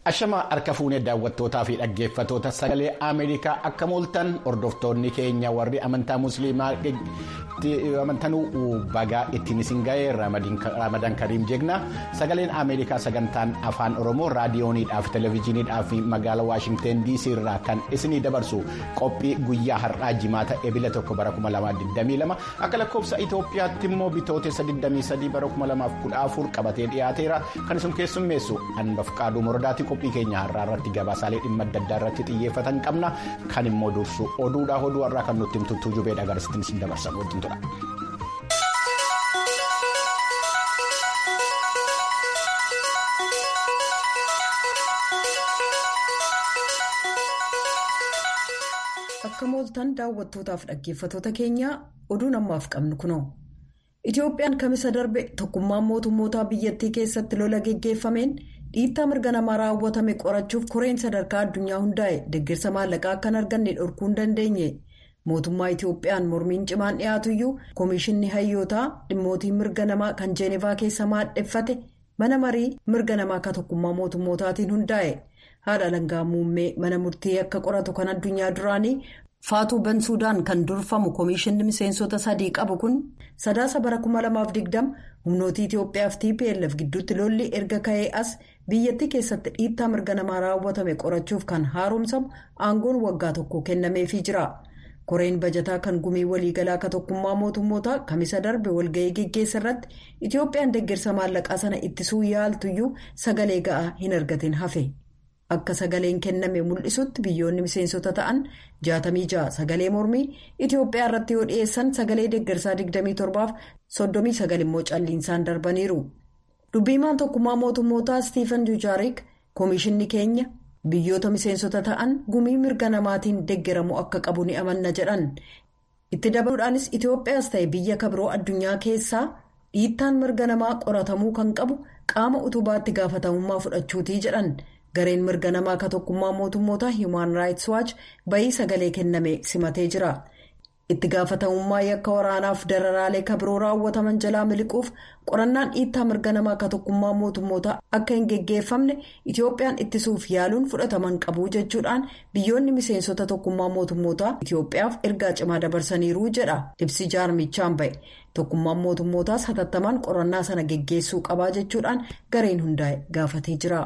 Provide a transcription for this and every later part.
Ashama harka fuunee daawwattootaa fi dhaggeeffatoota sagalee Ameerikaa akka mooltan hordoftoonni keenya warri amantaa musliimaa amantanuu bagaa ittiin isin ga'ee ramadaan kariim jeegna sagaleen Ameerikaa sagantaan afaan Oromoo raadiyooniidhaaf televezyiiniidhaaf magaalaa Waashingteen DC irraa kan isinii dabarsu qophii guyyaa har'aa jimaata ebila tokko bara 2022 akka lakkoofsa Itoophiyaatti immoo bitootessa 23 bara 2014 qabatee dhiyaateera kan isin keessummeessu anbaf qaaduu mordaati qophii keenya har'aa irratti gabaasaalee dhimma adda addaa irratti xiyyeeffatan qabna kan immoo dursu oduudhaa oduu har'aa kan nutti himtu jubeedha garasitti isin dabarsan wajjin tura. akka mooltan daawwattootaaf dhaggeeffatoota keenya oduun ammaaf qabnu kunoo. Itoophiyaan kamisa darbe tokkummaan mootummootaa biyyattii keessatti lola geggeeffameen dhiittaa mirga namaa raawwatame qorachuuf koreen sadarkaa addunyaa hundaa'e deeggarsa maallaqaa akka hin arganne dhorkuu hin dandeenye mootummaa Itoophiyaan mormiin cimaan dhiyaatuyyuu koomishinni hayyootaa dhimmootii mirga namaa kan jeenevaa keessa maadheffate mana marii mirga namaa akka tokkummaa mootummootaatiin hundaa'e haadha alangaa muummee mana murtii akka qoratu kan addunyaa duraanii. Faatuu Bansuudaan kan durfamu koomishinni miseensota sadii qabu kun sadaasa bara 2020 humnootii Itoophiyaa fi TPLF gidduutti lolli erga ka'ee as biyyattii keessatti dhiittaa mirga namaa raawwatame qorachuuf kan haaromsamu aangoon waggaa tokko kennameefii jira. Koreen bajataa kan gumii waliigalaa akka tokkummaa mootummootaa kamisa darbe walga'ii geggeessa irratti Itoophiyaan deeggarsa maallaqaa sana ittisuu yaaltuyyuu sagalee ga'aa hin argatin hafe. Akka sagaleen kenname mul'isutti biyyoonni miseensota ta'an 66 sagalee mormii Itoophiyaa irratti yoo dhiyeessan sagalee deeggarsaa 27 fi 39 immoo calliinsaan darbaniiru. Dubbiimaan tokkummaa mootummootaa Stiifan Dujaarik koomishinni keenya biyyoota miseensota ta'an gumii mirga namaatiin deeggaramuu akka qabu ni amanna jedhan. Itti dabaluudhaanis Itoophiyaas ta'e biyya kabiroo addunyaa keessaa dhiittaan mirga namaa qoratamuu kan qabu qaama utubaatti gaafatamummaa fudhachuutii jedhan. gareen mirga namaa akka tokkummaa mootummootaa human rights watch bayii sagalee kenname simatee jira itti gaafatamummaa yakka waraanaaf dararaalee kabiroo raawwataman jalaa miliquuf qorannaan dhiittaa mirga namaa akka tokkummaa mootummootaa akka hin geggeeffamne itoophiyaan ittisuuf yaaluun fudhataman qabu jechuudhaan biyyoonni miseensota tokkummaa mootummootaa itoophiyaaf ergaa cimaa dabarsaniiru jedha ibsi jaarmichaan ba'e tokkummaan mootummootaas hatattamaan qorannaa sana geggeessuu qabaa jechuudhaan gareen hundaa'e gaafatee jira.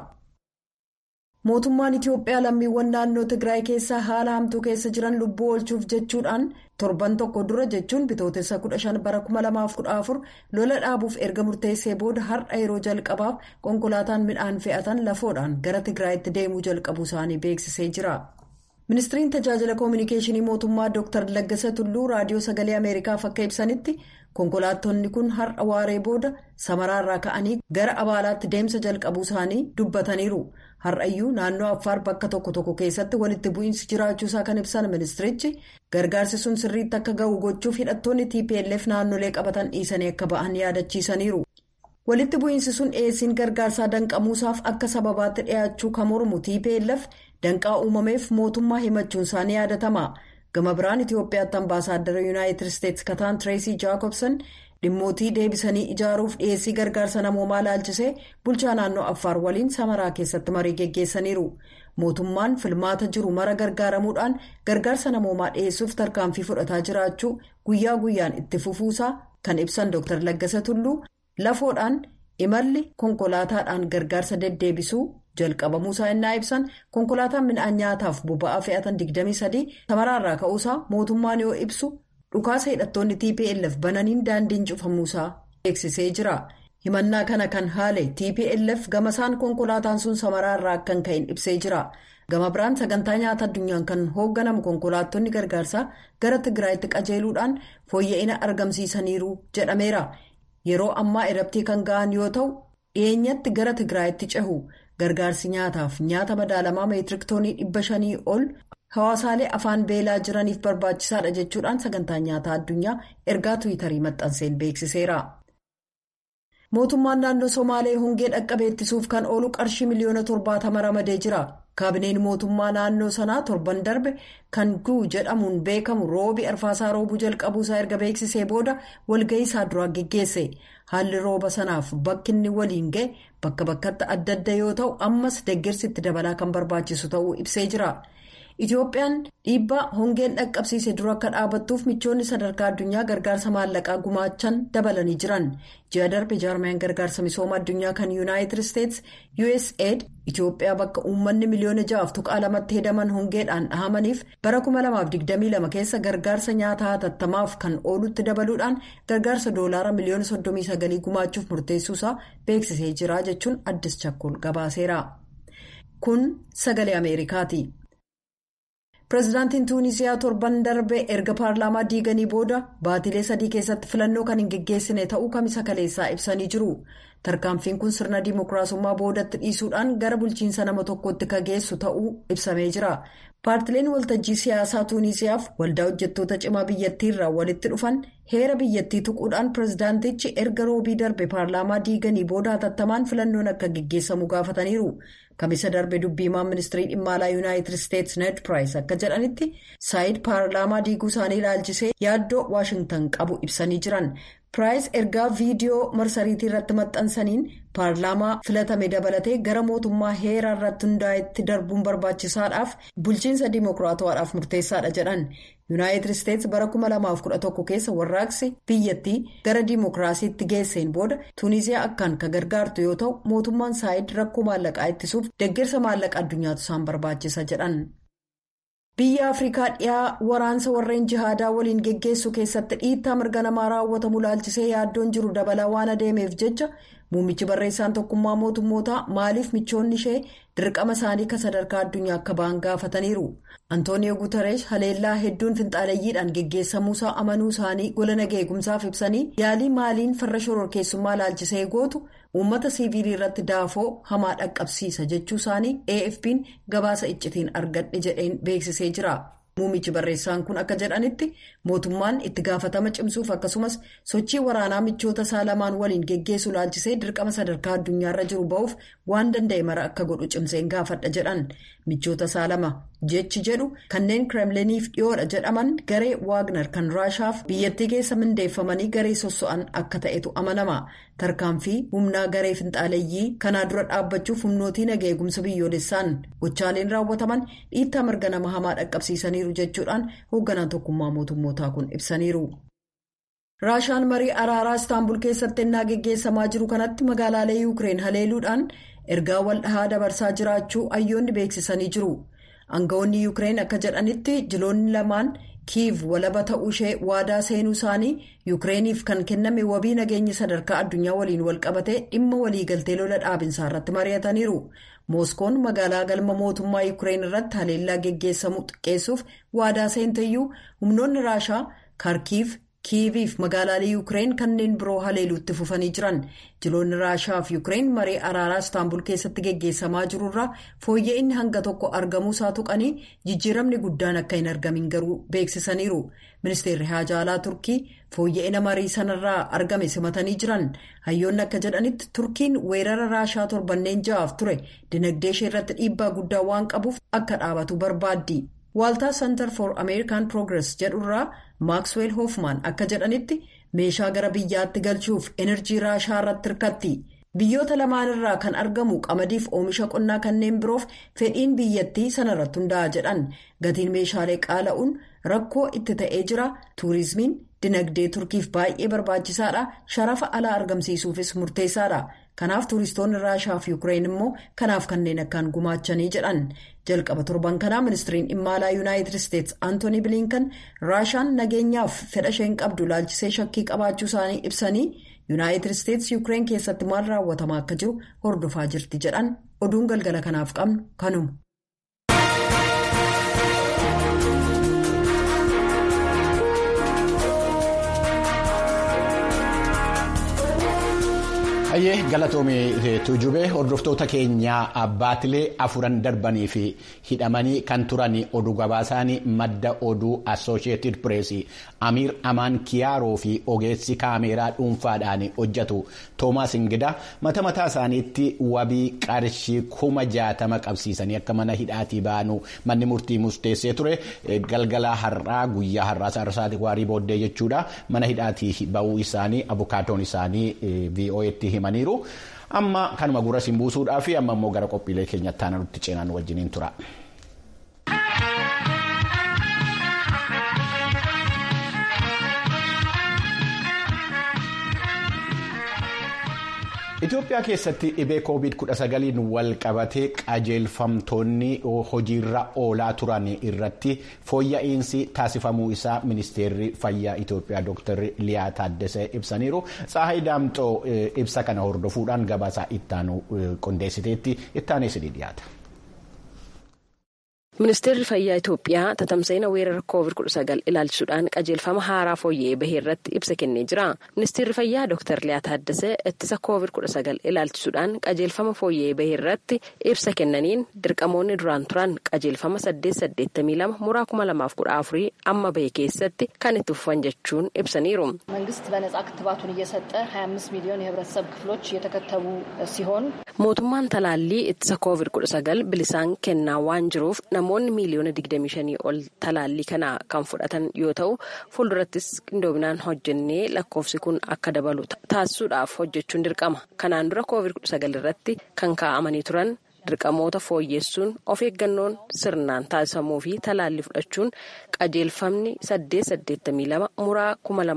mootummaan itiyoophiyaa lammiiwwan naannoo tigraay keessaa haala hamtuu keessa jiran lubbuu oolchuuf jechuudhaan torban tokko dura jechuun bitootessa 15 bara 2014 lola dhaabuuf erga murteessee booda har'a yeroo jalqabaaf konkolaataan midhaan fe'atan lafoodhaan gara tigraayitti deemuu jalqabuu isaanii beeksisee jira. ministiriin tajaajila koominikeeshinii mootummaa dr laggasa tulluu raadiyoo sagalee ameerikaaf akka ibsanitti konkolaattonni kun har'a waaree booda samaraarraa ka'anii gara abaalaatti deemsa jalqabuu isaanii dubbataniiru. har'ayyuu naannoo affaar bakka tokko tokko keessatti walitti bu'iinsi jiraachuusaa kan ibsan ministirichi gargaarsi sun sirriitti akka ga'u gochuuf hidhattoonni tplf naannolee qabatan dhiisanii akka ba'an yaadachiisaniiru. walitti bu'iinsi sun dhiyeessiin gargaarsaa danqamuusaaf akka sababaatti dhiyaachuu kan mormu tplf danqaa uumameef mootummaa himachuun isaanii yaadatama gama biraan itiyoophiyaatti ambaasaaddara yuunaayitid isteetsi kataan tireesii jaakobsan. dhimmootii deebisanii ijaaruuf dhiyeessii gargaarsa namoomaa laalchisee bulchaa naannoo affaar waliin samaraa keessatti marii geggeessaniiru mootummaan filmaata jiru mara gargaaramuudhaan gargaarsa namoomaa dhiyeessuuf tarkaanfii fudhataa jiraachuu guyyaa guyyaan itti fufuusaa kan ibsan dr laggasa tulluu lafoodhaan imalli konkolaataadhaan gargaarsa deddeebisuu jalqabamuusaa innaa ibsan konkolaataan midhaan nyaataaf boba'aa fe'atan 23 samaraarraa ka'uusaa mootummaan yoo ibsu. dhukaasa hidhattoonni tplf bananiin daandiin cufamuusaa beeksisee jira himannaa kana kan haale tplf gamasaan konkolaataan sun samaraarraa akkan ka'in ibsee jira gama biraan sagantaa nyaata addunyaan kan hoogganamu konkolaattonni gargaarsaa gara tigraayitti qajeeluudhaan fooyya'ina argamsiisaniiru jedhameera yeroo ammaa erabtii kan ga'an yoo ta'u dhiyeenyatti gara tigraayitti cehu gargaarsi nyaataaf nyaata madaalamaa meetiriktoonii dhibba shanii ol. hawaasaalee afaan beelaa jiraniif barbaachisaadha jechuudhaan sagantaa nyaataa addunyaa ergaa tiwiitarii maxxanseen beeksiseera. mootummaan naannoo somaalee hongee dhaqqabee ittisuuf kan oolu qarshii miliyoona torbaatama ramadee jira kaabineen mootummaa naannoo sanaa torban darbe kan guu jedhamuun beekamu roobi arfaasaa roobuu jalqabuusaa erga beeksisee booda walga'ii isaa duraa geggeesse haalli rooba sanaaf bakki inni waliin ga'e bakka bakkatti adda adda yoo ta'u ammas deeggarsitti dabalaa kan barbaachisu ta'uu ibsee jira. Itoophiyaan dhiibbaa hongeen dhaqqabsiise dura akka dhaabattuuf michoonni sadarkaa addunyaa gargaarsa maallaqaa gumaachan dabalanii jiran ji'a darbe jaarmiyaan gargaarsa misooma addunyaa kan yuunaayitid isteetsi usaid Itoophiyaa bakka uummanni miliyoona ja'aaf tuqaa lamatti hedaman hongeedhaan dhahamaniif bara 2022 keessa gargaarsa nyaataa hatattamaaf kan oolutti dabaluudhaan gargaarsa doolaara miliyoona 39 gumaachuuf murteessuusaa beeksisee jira jechuun addis chakkol gabaaseera. Kun sagalee Ameerikaati. Pireezidaantiin Tuunisiyaa torban darbe erga paarlaamaa diiganii booda baatilee sadii keessatti filannoo kan hin geggeessine ta'uu kamisa kaleessaa ibsanii jiru. Tarkaanfiin kun sirna dimookiraasummaa boodatti dhiisuudhaan gara bulchiinsa nama tokkootti kan geessu ta'uu ibsamee jira. Paartileen waltajjii siyaasaa Tuunisiyaaf waldaa hojjettoota cimaa biyyattiirraa walitti dhufan heera biyyattii tuquudhaan pireezidaantichi erga roobii darbe paarlaamaa diiganii booda hatattamaan filannoon akka geggeessamu gaafataniiru. Kamisa darbe dubbiimaan ministirii dhimma alaa yuunaayitid isteetsi ned piraayis akka jedhanitti saayid paarlaamaa diiguu isaanii ilaalchisee yaaddoo waashingtan qabu ibsanii jiran. Piraayis ergaa viidiyoo marsariitii irratti maxxansaniin paarlaamaa filatame dabalatee gara mootummaa heeraa irratti hundaa'etti darbuun barbaachisaadhaaf bulchiinsa dimookiraatawaadhaaf murteessaadha jedhan. yuunaayitid isteetsi bara 2011 keessa warraaqsi biyyattii gara dimookiraasiitti geesseen booda tuuniziyaa akkaan kan gargaartu yoo ta'u mootummaan saayid rakkoo maallaqaa ittisuuf deeggarsa maallaqa addunyaatu isaan barbaachisa jedhan. biyya afrikaa dhiyaa waraansa warreen jihaadaa waliin geggeessu keessatti dhiittaa mirga namaa raawwatamu ilaalchisee yaaddoon jiru dabalaa waan adeemeef jecha muummichi barreessaan tokkummaa mootummootaa maaliif michoonni ishee dirqama isaanii kan sadarkaa addunyaa akka ba'an gaafataniiru antooniyo guutareesh haleellaa hedduun finxaaleeyyiidhaan geggeessamuusaa amanuu isaanii gola nageegumsaaf ibsanii yaalii maaliin farra shororkeessummaa ilaalchisee gootu uummata siiviilii irratti daafoo hamaa dhaqqabsiisa jechuu isaanii afp'n gabaasa iccitiin argadhe jedheen beeksisee jira. Muummichi barreessaan kun akka jedhanitti mootummaan itti gaafatama cimsuuf akkasumas sochii waraanaa michoota isaa lamaan waliin geggeessu ilaalchisee dirqama sadarkaa addunyaarra jiru ba'uuf waan danda'e mara akka godhu cimseen gaafadha jedhan michoota isaa lama jechi jedhu kanneen kireemliniif dhiyoodha jedhaman garee waagner kan raashaaf biyyattii keessa mindeeffamanii garee sosso'an akka ta'etu amanama tarkaanfii humnaa garee finxaaleeyyii kanaa dura dhaabbachuuf humnootii nageegumsa biyyoolessaan gochaaleen raawwataman dhiittaa mirga nama hamaa dhaqqabsiisaniiru jechuudhaan hoogganaan tokkummaa mootummootaa kun ibsaniiru. raashaan marii araaraa istaanbul keessatti ennaa geggeessamaa jiru kanatti magaalaalee yuukireen haleeluudhaan ergaa wal dhahaa dabarsaa jiraachuu hayyoonni beeksisanii jiru. aangawoonni yuukireen akka jedhanitti jiloonni lamaan kiiv walaba ta'uu ishee waadaa seenuu isaanii yuukireeniif kan kenname wabii nageenya sadarkaa addunyaa waliin walqabatee dhimma waliigaltee lola dhaabinsaa irratti mari'ataniiru mooskoon magaalaa galma mootummaa yuukireen irratti haleellaa geggeessamu xiqqeessuuf waadaa seenteyyuu humnoonni raashaa kaarkiiv kiiviif magaalaalee yuukireen kanneen biroo haleeluutti fufanii jiran jiloonni raashaa fi yuukireen marii araaraa istaanbul keessatti geggeessamaa jirurraa fooyya'inni hanga tokko argamuu isaa tuqanii jijjiiramni guddaan akka hin argamin garuu beeksisaniiru ministeerri haajaalaa turkii fooyya'ina marii sanarraa argame simatanii jiran hayyoonni akka jedhanitti turkiin weerara raashaa torbanneen ja'aaf ture dinagdee ishee irratti dhiibbaa guddaa waan qabuuf akka dhaabatu barbaaddi. waaltaa center for american progress jedhurraa maaksweel hoofmaan akka jedhanitti meeshaa gara biyyaatti galchuuf enerjii raashaa irratti hirkatti biyyoota lamaan irraa kan argamu qamadiif oomisha qonnaa kanneen biroof fedhiin biyyattii sanarratti hundaa'a jedhan gatiin meeshaalee qaala'uun rakkoo itti ta'ee jira tuurizimiin dinagdee turkiif baay'ee barbaachisaadha sharafa alaa argamsiisuufis murteessaadha. kanaaf tuuristoonni raashaa fi yuukireen immoo kanaaf kanneen akkaan gumaachanii jedhan jalqaba torban kanaa ministiriin dhimma alaa yuunaayitid isteetsi antoonii biliinkan raashaan nageenyaaf fedha isheen qabdu laalchisee shakkii qabaachuu isaanii ibsanii yuunaayitid isteetsi yuukireen keessatti maal raawwatamaa akka jiru hordofaa jirti jedhan oduun galgala kanaaf qabnu kanuma. Ayyee galatoomii tuujubee hordoftoota keenyaa baatilee afuran darbanii fi hidhamanii kan turan oduu gabaasaan madda oduu assooshieetid pireesii amiir amaan kiyaaroo fi ogeessi kaameeraa dhuunfaadhaan hojjetu toomaas ingida mata mataa isaaniitti wabii qarshii kuma jaatama qabsiisanii akka mana hidhaatii baanu manni murtii murteessee ture galgala har'aa guyyaa har'aa sarsaati waarii booddee jechuudha mana hidhaatii ba'uu isaanii abukaatoon isaanii vo'etti himaniiru. amma kanuma gurra siin buusuudhaa fi amma immoo gara qophiilee keenyatti aanaa nutti ceenaan wajjiniin tura. Itoophiyaa keessatti dhibee COVID-19 wal qabatee qajeelfamtoonni hojiirra oolaa turan irratti fooyya'insi taasifamuu isaa ministeerri fayyaa Itoophiyaa Dr. Liyaa Taaddasee ibsaniiru. Tsaahay Daamxoo ibsa kana hordofuudhaan gabaasaa ittaanu qindeessiteetti ittaanee sidii dhiyaata. Ministeerri fayyaa Itoophiyaa tatamsa'ina weerara COVID-19 ilaalchisuudhaan qajeelfama haaraa fooyya'ee bahee irratti ibsa kennee jira. Ministeerri fayyaa Dr. Liyaa Taaddasee ittisa COVID-19 ilaalchisuudhaan qajeelfama fooyya'ee bahee irratti ibsa kennaniin dirqamoonni duraan turan qajeelfama 882 muraa 2014 amma bahe keessatti kan itti fufan jechuun ibsaniiru. መንግስት በነጻ ክትባቱን እየሰጠ 25 ሚሊዮን የህብረተሰብ ክፍሎች እየተከተቡ ሲሆን mootummaan talaallii ittisa COVID-19 bilisaan kennaa waan jiruuf namoonni miiliyoona 25 ol talaallii kana kan fudhatan yoo ta'u fuuldurattis qindoominaan hojjennee lakkoofsi kun akka dabalu taasisuudhaaf hojjechuun dirqama kanaan dura COVID-19 irratti kan kaa'amanii turan dirqamoota fooyyessuun of eeggannoon sirnaan taasifamuu fi talaallii fudhachuun qajeelfamni 882 muraa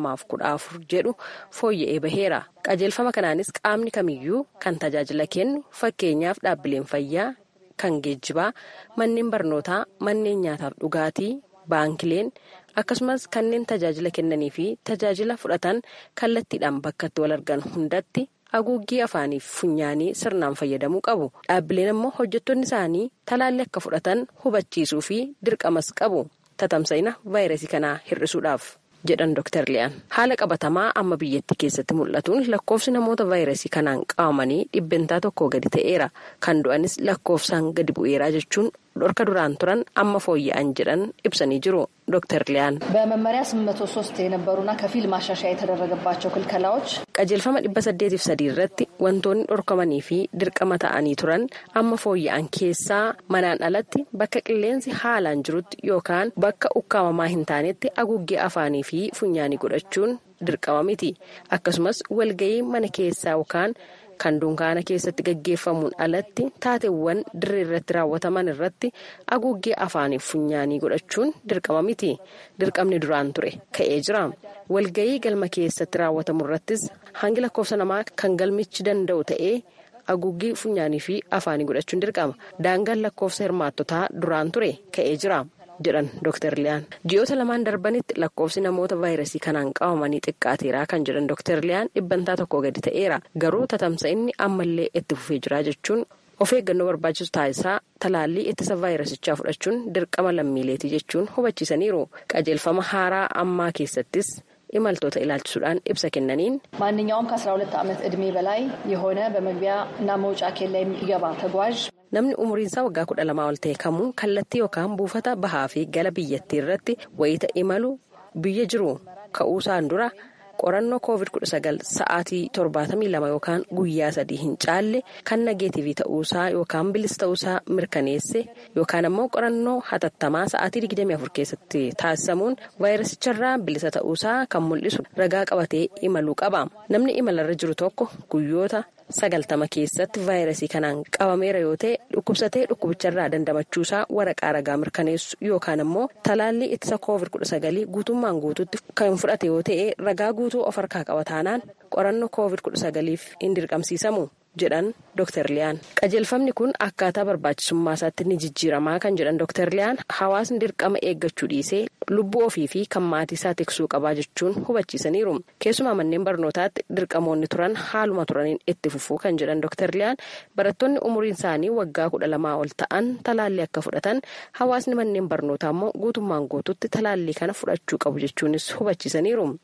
2014 jedhu fooyya'ee baheera. qajeelfama kanaanis qaamni kamiyyuu kan tajaajila kennu fakkeenyaaf dhaabbileen fayyaa kan geejjibaa manneen barnootaa manneen nyaataaf dhugaatii baankileen akkasumas kanneen tajaajila kennanii fi tajaajila fudhatan kallattiidhaan bakka itti wal argan hundatti haguuggii afaanii fi funyaanii sirnaan fayyadamuu qabu dhaabbileen immoo hojjettoonni isaanii talaallii akka fudhatan hubachiisuu fi dirqamas qabu tatamsa'ina vaayirasii kanaa hir'isuudhaaf. jedhan Dr. Liyaan haala qabatamaa amma biyyattii keessatti mul'atuun lakkoofsi namoota vaayirasii kanaan qabamanii dhibbentaa tokko gadi ta'eera kan du'anis lakkoofsaan gadi bu'eeraa jechuun dhorka duraan turan amma fooyya'an jedhan ibsanii jiru ዶክተር ሊያን በመመሪያ 803 የነበሩና ከፊል ማሻሻያ የተደረገባቸው ክልከላዎች qajeelfama dhibba saddeetiif sadii irratti wantoonni dhorkamanii fi dirqama ta'anii turan amma fooyya'an keessaa manaan alatti bakka qilleensi haalaan jirutti yookaan bakka ukkaamamaa hin taanetti haguuggee afaanii fi funyaanii godhachuun dirqama miti akkasumas walga'ii mana keessaa yookaan kan dunkaana keessatti gaggeeffamuun alatti taateewwan dirree irratti raawwataman irratti haguuggee afaaniif funyaanii godhachuun dirqama miti dirqamni duraan ture ka'ee jira walga'ii galma keessatti raawwatamu irrattis hangi lakkoofsa namaa kan galmichi danda'u ta'ee haguuggii funyaanii fi afaanii godhachuun dirqama daangaan lakkoofsa hirmaattotaa duraan ture ka'ee jira. jedhan Dr. Liyaan ji'oota lamaan darbanitti lakkoofsi namoota vaayirasii kanaan qabamanii xiqqaateeraa kan jedhan Dr. Liyaan dhibbantaa tokko gadi ta'eera garuu tatamsa'inni ammallee itti fufee jira jechuun of eeggannoo barbaachisu taasisaa talaallii ittisa vaayirasichaa fudhachuun dirqama lammiileeti jechuun hubachiisaniiru qajeelfama haaraa ammaa keessattis imaltoota ilaalchisuudhaan ibsa kennaniin ማንኛውም ከ12 ዓመት ዕድሜ በላይ የሆነ በመግቢያ እና መውጫ ኬላ የሚገባ ተጓዥ namni umriinsaa waggaa kudha lamaa ol ta'e kamuu kallattii yookaan buufata bahaa fi gala biyyattii irratti wayita imalu biyya jiru ka'uusaan dura qorannoo covid-19 sa'aatii 72 yookaan guyyaa sadii hin caalle kan nageetiivii ta'uusaa yookaan bilisa ta'uusaa mirkaneesse yookaan ammoo qorannoo hatattamaa sa'aatii 24 keessatti taasisamuun vaayirasicharraa bilisa ta'uusaa kan mul'isu ragaa qabatee imaluu qaba namni imalarra jiru tokko guyyoota. sagaltama keessatti vaayirasii kanaan qabameera yoo ta'e dhukkubsatee dhukkubicharraa dandamachuusaa waraqaa ragaa mirkaneessu yookaan ammoo talaallii ittisa koovid kudha sagalii guutummaan guututti kan fudhate yoo ta'e ragaa guutuu of harkaa qaba taanaan qorannoo koovid kudha sagaliif hin dirqamsiisamu jedhan Dr. Liyaan qajeelfamni kun akkaataa barbaachisummaa isaatti ni jijjiiramaa kan jedhan Dr. Liyaan hawaasni dirqama eeggachuu dhiisee lubbuu ofii fi kan maatii isaa tiksuu qabaa jechuun hubachiisaniiru keessumaa manneen barnootaatti dirqamoonni turan haaluma turaniin itti fufuu kan jedhan Dr. Liyaan barattoonni umuriin isaanii waggaa kudha lamaa ol ta'an talaallii akka fudhatan hawaasni manneen barnootaa immoo guutummaan guututti talaallii kana fudhachuu qabu jechuunis hubachiisaniiru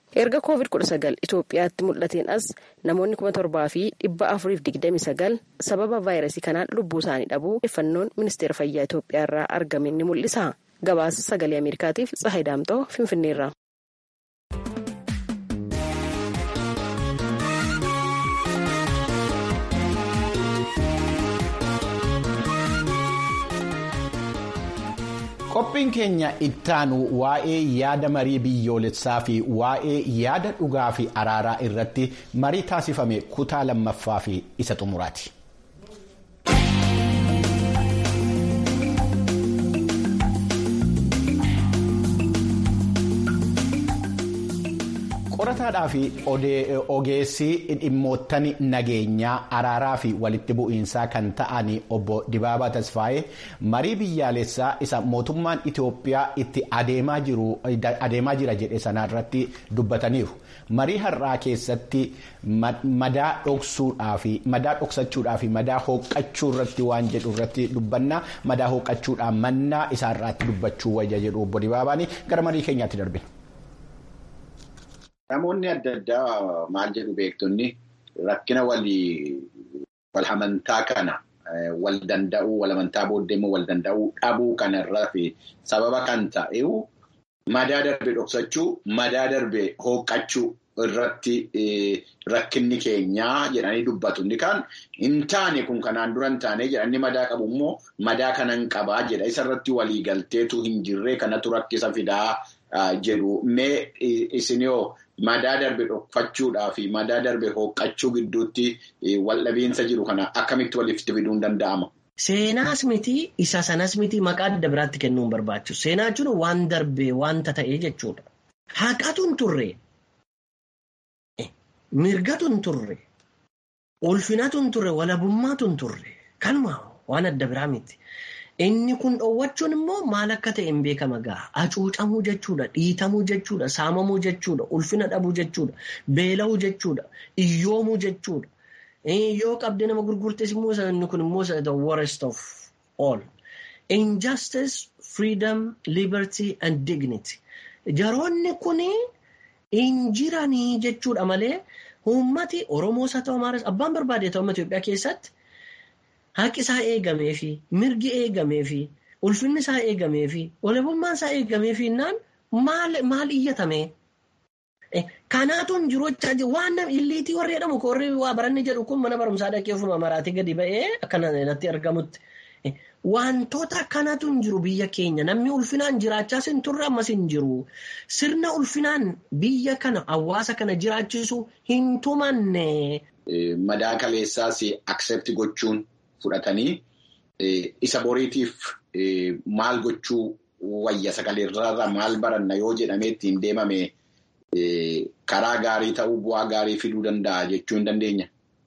erga koovid kudha sagal itoophiyaatti mul'ateen as namoonni kuma torbaa fi dhibba afuriif digdami sagal sababa vaayirasii kanaan lubbuu isaanii dhabuu odeeffannoon ministeera fayyaa itoophiyaa irraa argame ni mul'isa gabaasa sagalee ameerikaatiif tsahay daamtoo finfinneerra. qophiin keenya ittaanu waa'ee yaada marii biyyoolessaa fi waa'ee yaada dhugaa fi araaraa irratti marii taasifame kutaa lammaffaa fi isa xumuraati. qorataadhaa fi ogeessi dhimmoottan nageenyaa araaraa fi walitti bu'iinsaa kan ta'an obbo Dibaabaa Tasfaayee marii biyyaalessaa isa mootummaan Itoophiyaa itti adeemaa jira jedhe sanarratti dubbataniiru. Marii har'aa keessatti madaa dhoksuudhaa fi madaa dhoksachuudhaa fi madaa hooqqachuu irratti waan jedhu irratti dubbanna madaa hooqqachuudhaan mannaa isaarraatti dubbachuu wayya jedhu obbo Dibaabaani gara marii keenyaatti darbe. Namoonni adda addaa maal jedhu beektonni rakkina wal amantaa kana wal danda'uu wal amantaa booddee immoo wal danda'uu dhabuu kanarraa fi sababa kan ta'e madaa darbe dhoksachuu madaa darbe hooqqachuu irratti rakkinni keenyaa jedhanii dubbatu. Inni kaan hin taane kun kanaan dura hin taane jedhanii madaa qabu immoo madaa kanan qabaa jedha. Isarratti walii galteetu hin jirree kanatu rakkisa fidaa jedhu. Mee isinoo madaa darbe dhokfachuudhaa fi madaa darbe hooqqachuu gidduutti waldhabiinsa jiru kana akkamitti walitti fiduun danda'ama? Seenaas miti isa sanas miti maqaa adda biraatti kennuun barbaachisu. Seenaa jechuun waan darbee wanta ta'ee jechuudha. Haqatu hin turre. Mirgatu hin turre. Ulfinatu hin turre. Walabummaatu hin turre. Kanuma waan adda biraa miti. Inni kun dhoowwachuun immoo maal akka ta'e hin beekama ga'a. Hacuucamuu jechuudha. Dhiitamuu jechuudha. Saamamuu jechuudha. Ulfina dhabuu jechuudha. Beela'uu jechuudha. Iyyoomuu jechuudha. Yoo qabdee nama gurgurtes immoo inni kun immoo the worst of all. Injustice, freedom, liberty and dignity. Jaroonni kun hin jiranii jechuudha malee uummati Oromoos haa ta'u Amaaras abbaan barbaade ta'u Itoophiyaa keessatti haqi isaa eegamee fi mirgi eegamee fi ulfinni isaa eegamee fi walabummaan isaa eegamee fi naan maal iyyatame. Kanaatu hin jiru jechaa waan illiitii warri jedhamu warri waa baranni jedhu kun mana barumsaa dhaqee ofuma maraatii gadi ba'ee akkana natti argamutti. Wantoota akkanatu hin jiru biyya keenya namni ulfinaan jiraachaas hin turre ammas hin jiru. Sirna ulfinaan biyya kana hawaasa kana jiraachisu hin tumanne. Madaa kaleessaas accept gochuun fudhatanii isa boriitiif maal gochuu wayya sagaleerraa maal baranna yoo jedhamee ittiin deemame. Karaa gaarii ta'uu bu'aa gaarii fiduu danda'a jechuu hin dandeenya.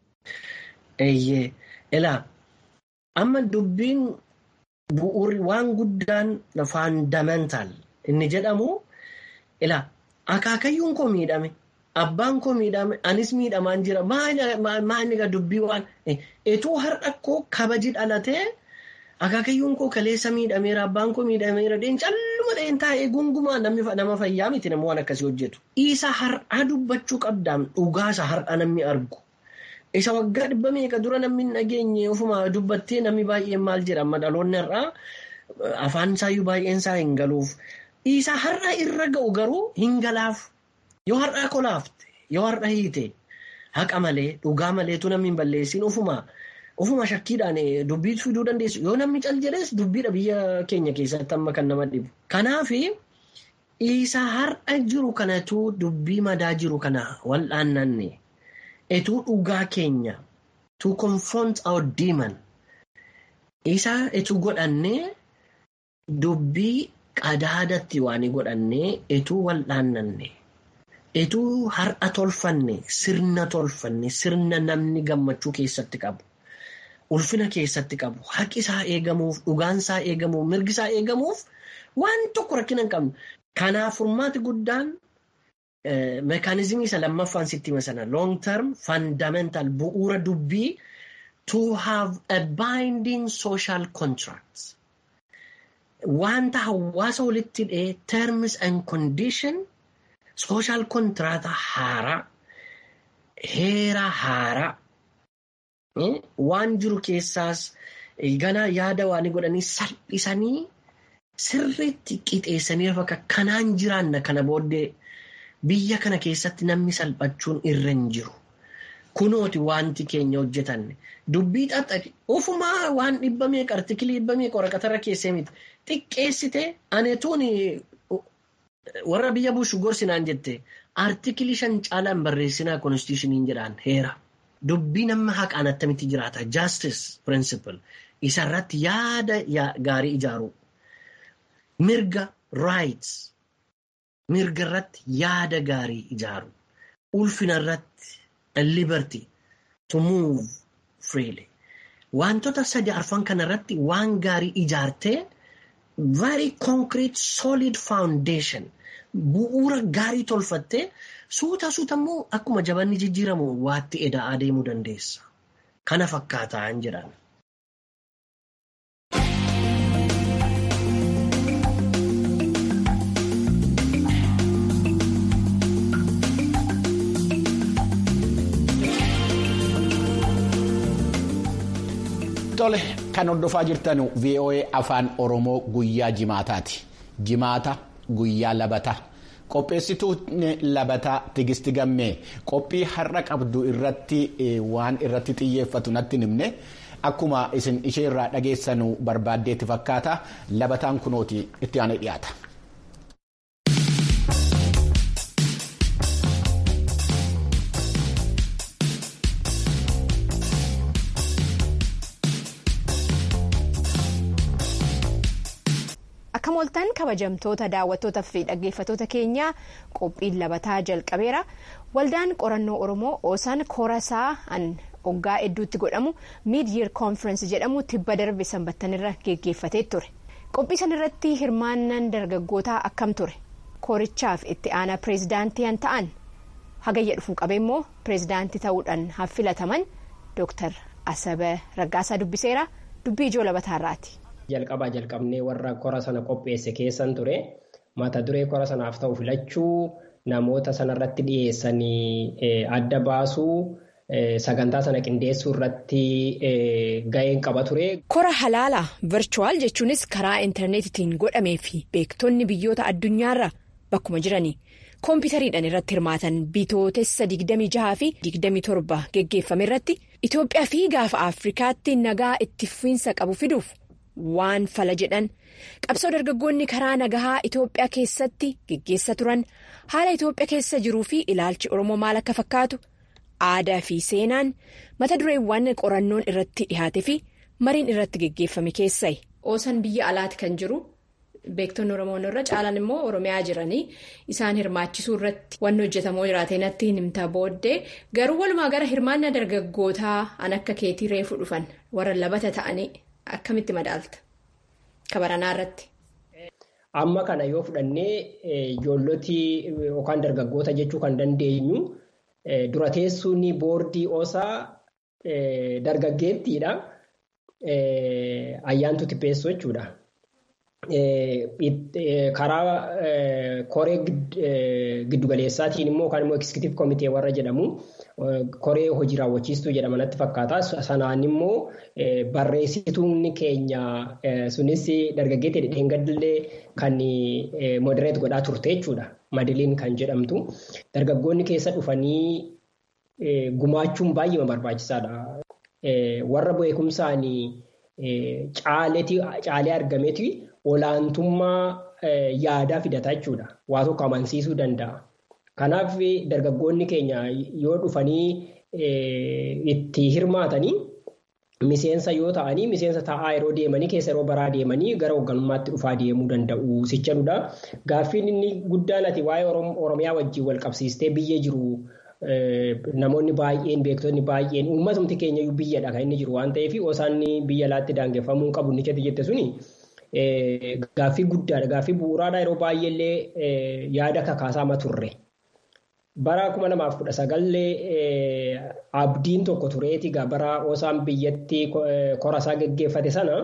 Eeyyee ilaa amma dubbiin bu'uuri waan guddaan faandamental inni jedhamu ilaa akaakayyuun koo miidhame abbaan koo miidhame anis miidhamaan jira maali dubbii waan etuu har'a koo kabaji dhalatee. Akaakayyuun koo kaleessa miidhameera abbaan koo miidhameera deen calluma dheen taa'ee gungumaa nama fayyaa miti nama waan akkasii hojjetu. Isa har'aa dubbachuu qabdaan dhugaasa har'a namni argu. Isa waggaa dhibba meeqa dura namni hin dhageenye ofuma dubbattee namni baay'een maal jedha amma dhaloonni har'aa afaan isaayyuu baay'een isaa hin galuuf. Isa har'a irra ga'u garuu hin galaaf. Yoo har'aa kolaafte yoo har'a hiite haqa malee dhugaa maleetu namni hin balleessin ofuma. Ofuma shakkiidhaan dubbii fiduu dandeessu. Yoo namni cal jedhes dubbiidha biyya keenya keessatti amma kan nama dhibu. Kanaaf isa har'a jiru kanatu dubbii madaa jiru kana wal'aannanne etuu dhugaa keenya to confront our demon isa etuu godhannee dubbii qadaadatti waan godhannee etuu wal'aannanne. Etuu har'a tolfanne sirna tolfanne sirna namni gammachuu keessatti qabu. Ulfina keessatti qabu haqi isaa eegamuuf dhugaan isaa eegamuuf mirgi isaa eegamuuf waan tokko rakkina hin qabne. Kanaaf furmaati guddaan meekaanizimii isa lammaffaan sitti hima sana long term fundamental bu'uura dubbii to have a binding social contract. Wanta hawaasa walitti hidhee terms and condition sooshaal kontiraata haaraa heera haaraa waan jiru keessaas gana yaada waan godhanii salphisanii sirriitti qixeessanii bakka kanaan jiraanna kana booddee biyya kana keessatti namni salphachuun irra hin jiru. Kunooti wanti keenya hojjetanne dubbii xaxxaqe ofumaa waan dhibba meeqa artikilii dhibba meeqa waraqatarra keessee miti xiqqeessite aneetuun warra biyya bushu gorsinaan jette artikilii shan caalaan barreessinaa konstitushiniin jedhaan heera. Dubbii nama haqaan attamitti jiraata justice principle isarratti yaada gaarii ijaaru mirga rights mirga irratti yaada gaarii ijaaru ulfina irratti liberty to move freely wantoota sadi arfan kana irratti waan gaarii ijaartee very concrete solid foundation bu'uura gaarii tolfattee suuta suuta immoo akkuma jabanni jijjiiramu waatti edaa adeemuu dandeessa. Kana fakkaataa hin jedhan. Tole kan hordofaa jirtan VOA afaan Oromoo guyyaa jimaataati. Jimaata guyyaa labataa. Qopheessituun labataa Tigisti Gammee qophii har'a qabdu irratti waan irratti xiyyeeffatu natti himne akkuma isin ishee irraa dhageessanu barbaaddeetti fakkaata labataan kunooti itti aanee dhiyaata. Akka mooltan kabajamtoota daawwattootaa fi dhaggeeffattoota keenyaa qophiin labataa jalqabeera. Waldaan qorannoo Oromoo Oosaan Koorasaa an hoggaa hedduutti godhamu mid year conference jedhamu tibba darbe sanbattanirra geggeeffatee ture. Qophii sanarratti hirmaannaan dargaggootaa akkam ture? Koorichaaf itti aanaa pireezidaantii han ta'an hagayya dhufuu qabee immoo pireezidaantii ta'uudhaan haffilataman Dr. Asaba Raggaasaa dubbiseera. Dubbii ijoo labataarraati. Jalqabaa jalqabnee warra kora sana qopheesse keessan ture mata duree kora sanaaf ta'u filachuu namoota sanarratti dhiyeessanii adda baasuu sagantaa sana qindeessuu irratti ga'een qaba ture. Kora halaalaa virchuwaal jechuunis karaa intarneetitiin godhamee fi beektonni biyyoota addunyaarra bakkuma jiranii koompitariidhaan irratti hirmaatan bitootessa 26 fi 27 geggeeffame irratti Itoophiyaa fi gaafa Afrikaatti nagaa itti fufiinsa qabu fiduuf. waan fala jedhan qabsoo dargaggoonni karaa nagahaa Itoophiyaa keessatti geggeessa turan haala Itoophiyaa keessa jiruu fi ilaalchi Oromoo maal akka fakkaatu aadaa fi seenaan mata dureewwan qorannoon irratti dhihaate fi mariin irratti geggeeffame keessai. Oosaan biyya alaati kan jiru beektonni Oromoon irra caalan immoo Oromiyaa jiranii isaan hirmaachisuu irratti wanni hojjetamoo jiraatee natti himta booddee garuu walumaa gara hirmaannaa dargaggootaa an akka keetii reefu dhufan warra labata ta'anii. Akkamitti madaalta kabaranaa irratti? Amma kana yoo fudhannee ijoollotii yookaan dargaggoota jechuu kan dandeenyu dura teessuun boordii osaa dargaggeettiidha. Ayyaantu tippeessoo jechuudha. Karaa koree giddugaleessaatiin immoo yookaan immoo eksikitiif komitee warra jedhamu koree hojii raawwachiistuu jedhama natti fakkaata. Sanaan immoo barreessituun keenya sunis dargaggeetti dheengadillee kan modereet godhaa turte jechuudha. Madiliin kan jedhamtu. Dargaggoonni keessa dhufanii gumaachuun baay'ee barbaachisaadha. Warra beekumsaan caalee argameeti olaantummaa yaadaa fidataa jechuudha. Waa tokko amansiisuu danda'a. Kanaaf dargaggoonni keenya yoo dhufanii itti hirmaatanii miseensa yoo ta'anii miseensa taa'aa yeroo deemanii keessa yeroo baraa deemanii gara hoogganummaatti dhufaa deemuu danda'u sichadudha. Gaaffiin inni guddaan ati waa'ee Oromiyaa wajjin wal qabsiistee biyya jiru namoonni baay'een beektonni baay'een uummatumti keenya biyyadha kan inni jiru waan ta'eef osaan biyya alaatti daangeffamuu qabu ni jette suni gaaffii guddaadha. Gaaffii bu'uuraadha yeroo baay'eellee yaada kakaasaa turre. Bara kuma lamaaf kudha sagallee abdiin tokko tureeti bara osaan biyyatti korasaa geggeeffate sana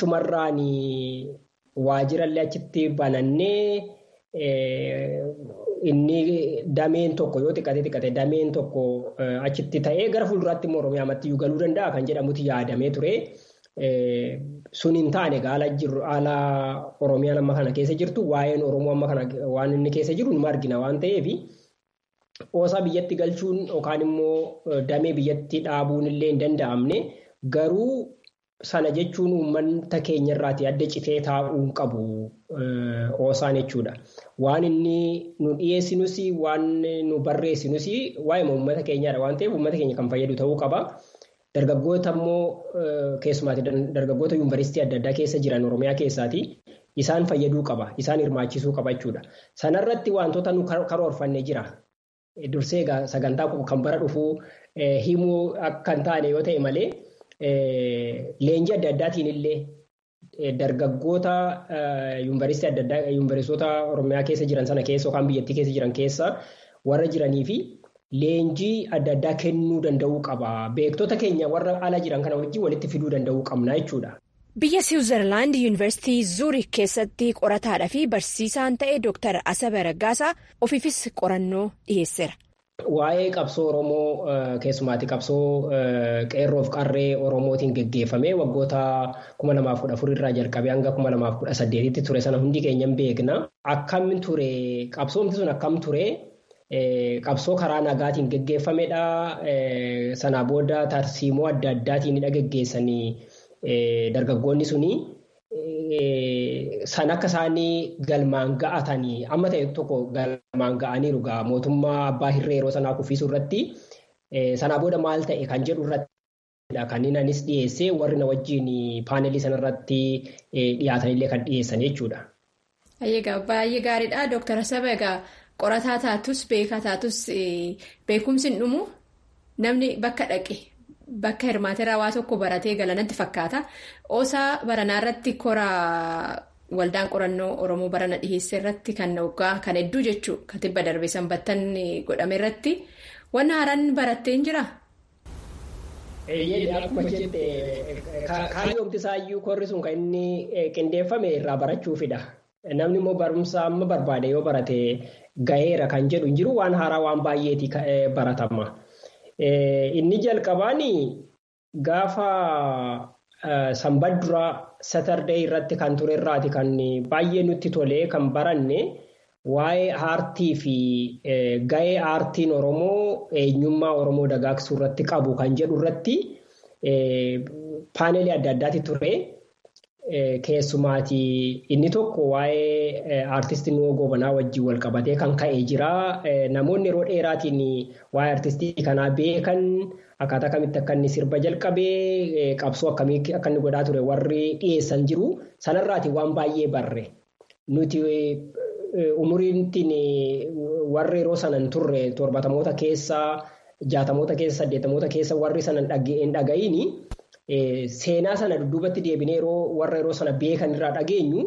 achumarraan waajirallee achitti banannee inni dameen tokko yoo xiqqate xiqqate dameen tokko achitti ta'ee gara fuulduraatti immoo Oromiyaamatti iyyuu galuu danda'a kan jedhamutti yaadamee ture. Sun hin taane haala jirru haala Oromiyaan amma kana keessa jirtu waa'een Oromoo amma kana waan inni keessa jiru nima argina waan ta'eef oosaa biyyatti galchuun yookaan immoo damee biyyatti dhaabuun illee hin danda'amne garuu sana jechuun uummata keenya irraati adda citee taa'uu qabu oosaan jechuudha. Waan inni nu dhiyeessinus waan nu barreessinus waa'ee uummata keenyaadha waan ta'eef uummata keenya kan fayyadu ta'uu qaba. Dargaggoota immoo keessumaatti dargaggoota yuunivarsiitii adda addaa keessa jiran Oromiyaa keessaati. Isaan fayyaduu qaba. Isaan hirmaachisuu qaba jechuudha. Sanarratti wantoota nu karoorfanne jira. Dursee sagantaa kan bara dhufuu himuu akka hin taane yoo ta'e malee leenjii adda addaatiin illee dargaggoota yuunivarsiitii adda addaa yuunivarsiitota Oromiyaa keessa jiran sana keessa yookaan biyyattii keessa jiran keessa warra jiranii fi leenjii adda addaa kennuu danda'uu qaba. Beektota keenya warra ala jiran kana wajjin walitti fiduu danda'uu qabna jechuudha. Biyya Siwiizerlaand Yuunivarsiitii Zuurik keessatti qorataadhaa fi barsiisaan ta'e Dr. Asabe Raggaasaa ofiifis qorannoo dhiyeesseera. Waa'ee qabsoo Oromoo keessumaatti qabsoo qeerroof qarree Oromootiin geggeeffame waggoota kuma lamaaf kudha afur irraa jalqabee hanga kuma lamaaf kudha saddeetitti ture sana hundi keenya hin beekna. Akkam ture qabsoomti sun akkam ture qabsoo karaa nagaatiin geggeeffamedha. Sanaa booda tarsiimoo adda addaatiin geggeessanii dargaggoonni suni san akka isaanii galmaan ga'atanii amma ta'e tokko galmaan ga'aniiru gaa mootummaa abbaa hirree yeroo sanaa kuffisuu irratti sanaa booda maal ta'e kan jedhu irratti kan inni anis dhiyeessee warri na wajjin paaneelii sanarratti dhiyaatanillee kan dhiyeessan jechuudha. Baay'ee gaariidha. Dooktar Saba egaa qorataa taatus beekaa taatus beekumsi hin dhumu namni bakka dhaqe. Bakka hirmaateeraa waa tokko baratee galanatti fakkaata. Oosaa baranaa irratti koraa waldaan qorannoo Oromoo barana dhiheessee irratti kan waggaa kan hedduu jechuudha. Kan tibba darbee sanbattan godhame irratti. Wanni haaraan barattee hin jiraa? Akkuma jette kaayyoomti isaayyuu korri sun kan inni qindeeffame irraa barachuufidha. Namni immoo barumsa amma barbaade yoo barate gaheera kan jedhu hin jiru waan haaraa waan baay'eeti baratama. Inni jalqabaan gaafa sanbadduraa satardee irratti kan ture irraati kan baay'ee nutti tolee kan baranne waa'ee aartii fi gahee aartiin Oromoo eenyummaa Oromoo dagaagsuu irratti qabu kan jedhu irratti paaneelii adda addaati ture. Keessumaati inni tokko waa'ee aartistii Nuwoo Gobanaa wajjin wal qabatee kan ka'ee jira. Namoonni yeroo dheeraatiin waa'ee aartistii kanaa beekan akkaataa kamitti akka inni sirba jalqabee qabsoo akkamii akka inni godhaa ture warri dhiyeessan jiru. Sanarraati waan baay'ee barre. Nuti umuriintiin warri yeroo sana hin turre torbatamoota keessa jaatamoota keessa saddeetamoota keessa warri sana hin dhaga'iini. Seenaa sana dudduubatti deebinee yeroo warra yeroo sana beekan irraa dhageenyu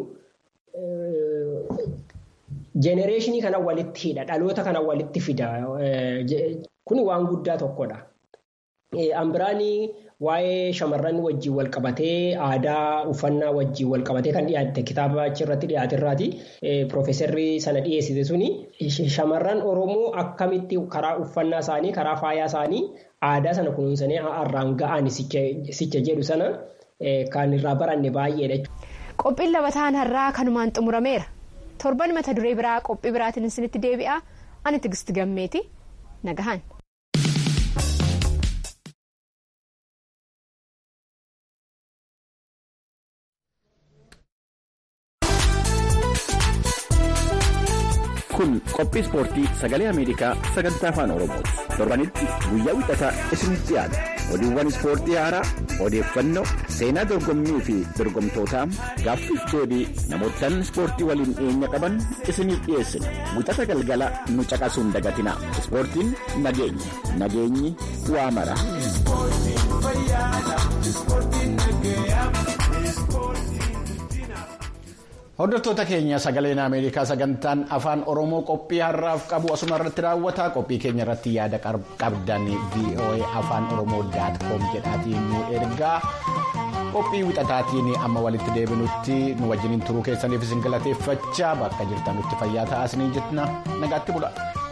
jenereeshinii kana walitti hidha dhaloota kana walitti fida kun waan guddaa tokkodha. Ambiraanii waa'ee shamarran wajjin wal qabatee aadaa uffannaa wajjin wal qabatee kan dhiyaatte kitaaba achirratti dhiyaate irraati. Piroofeesarri sana dhiyeessite suni shamarran Oromoo akkamitti karaa uffannaa isaanii karaa faayaa isaanii aadaa sana kunuunsanii har'aan ga'an sicha jedhu sana kan irraa baranne baay'eedha. Qophiin labataan har'aa kanumaan xumurameera. Torban mata duree biraa qophii biraatiin isinitti deebi'a. Ani Tigist Gammeeti. Nagahan. kun qophii ispoortii sagalee ameerikaa sagantaa afaan oromooti torbanitti guyyaa wixataa isinitti dhiyaata oduuwwan ispoortii haaraa odeeffannoo seenaa dorgommii fi dorgomtootaa gaaffiif deebii namootaan ispoortii waliin dhiyeenya qaban isiniif dhiyeessina wixata galgala nu caqasuun dagatina ispoortiin nageenya nageenyi waa mara. Hordoftoota keenya sagaleen Ameerikaa sagantaan afaan Oromoo qophii har'aaf qabu asuma irratti raawwata. Qophii keenya irratti yaada qabdan VOA afaan Oromoo daat koom jedhaatiin nu ergaa. qophii wixataatiin amma walitti deebinutti nu wajjiniin turuu keessaniif isin galateeffachaa bakka jirtanutti fayyaa ta'aa isiniin jenna nagaatti bula.